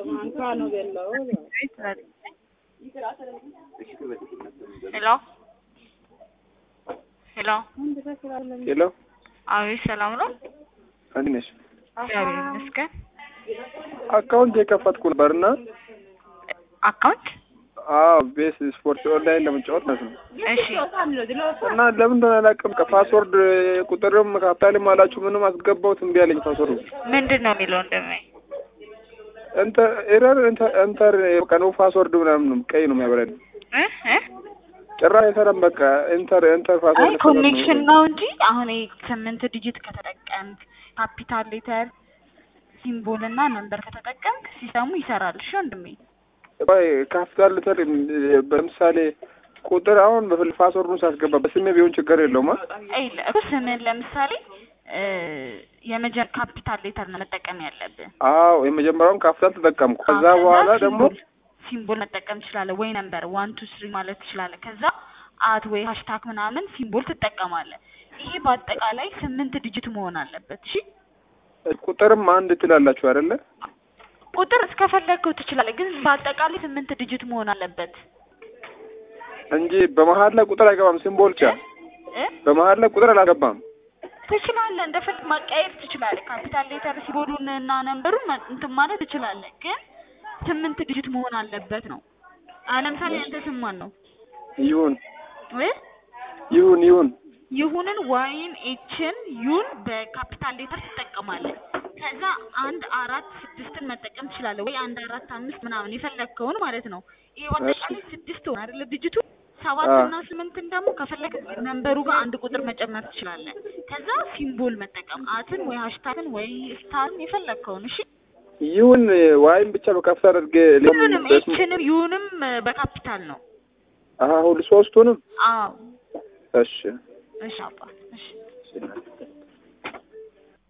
Mancano dell'oro. ሄሎ ሄሎ ሄሎ አቤት፣ ሰላም ነው? እንዴት ነሽ? እግዚአብሔር ይመስገን። አካውንት የከፈትኩ ነበርና አካውንት አዎ ቤስ ስፖርት ኦንላይን ለመጫወት ማለት ነው። እሺ፣ እና ለምን እንደሆነ አላውቅም። ከፓስወርድ ቁጥርም ካፒታልም አላችሁ ምንም አስገባሁት እምቢ አለኝ ፓስወርዱ። ምንድን ነው የሚለው እንደሚ እንተር ኤረር እንተር በቃ ነው ፓስወርድ ምናምን ነው ቀይ ነው የሚያበራል። እ እ ጭራሽ አይሰራም። በቃ ኢንተር ኢንተር አይ ፓስወርድ ኮኔክሽን ነው እንጂ አሁን ይሄ ስምንት ዲጂት ከተጠቀምክ ካፒታል ሌተር ሲምቦል እና ነምበር ከተጠቀምክ ሲስተሙ ይሰራል። እሺ ወንድሜ ቆይ ካፒታል ሌተር በምሳሌ ቁጥር አሁን በፍል ፓስወርዱን ሳስገባ በስሜ ቢሆን ችግር የለውም። አ? አይ እኮ ስምን ለምሳሌ እ የመጀመር ካፒታል ሌተር ነው መጠቀም ያለብህ። አዎ የመጀመሪያውን ካፒታል ተጠቀምኩ። ከዛ አዎ፣ በኋላ ደግሞ ሲምቦል ሲምቦል መጠቀም ትችላለህ፣ ወይ ነምበር ዋን ቱ ስሪ ማለት ትችላለህ። ከዛ አት ወይ ሃሽታግ ምናምን ሲምቦል ትጠቀማለህ። ይሄ በአጠቃላይ ስምንት ዲጂት መሆን አለበት። እሺ ቁጥርም አንድ ትላላችሁ አይደለ? ቁጥር እስከፈለግከው ትችላለህ፣ ግን በአጠቃላይ ስምንት ዲጂት መሆን አለበት እንጂ በመሀል ላይ ቁጥር አይገባም። ሲምቦል ብቻ እ በመሀል ላይ ቁጥር አላገባም። ትችላለህ፣ እንደፈለግ ማቀያየር ትችላለህ። ካፒታል ሌተር ሲምቦሉን እና ነምበሩን ማ- እንትን ማለት ትችላለህ፣ ግን ስምንት ዲጂት መሆን አለበት ነው። አሁን ለምሳሌ አንተ ስም ማን ነው ይሁን እ ይሁን ይሁን ይሁንን ዋይን ኤችን ዩን በካፒታል ሌተር ትጠቀማለህ። ከዛ አንድ አራት ስድስትን መጠቀም ትችላለህ፣ ወይ አንድ አራት አምስት ምናምን የፈለግከውን ማለት ነው። ይሄ በአጠቃላይ ስድስት ሆነ አይደለ ድጅቱ ሰባት አዎ። እና ስምንትን ደግሞ ከፈለግ ነንበሩ ጋር አንድ ቁጥር መጨመር ትችላለህ። ከዛ ሲምቦል መጠቀም አትን ወይ ሃሽታግን ወይ ስታርን የፈለግከውን እሺ። ይሁን ዋይም ብቻ በካፒታል አድርጌ ሁሉንም ኤችንም ዩንም በካፒታል ነው። አሁን ሶስቱንም አዎ እሺ እሺ አባ እሺ እሺ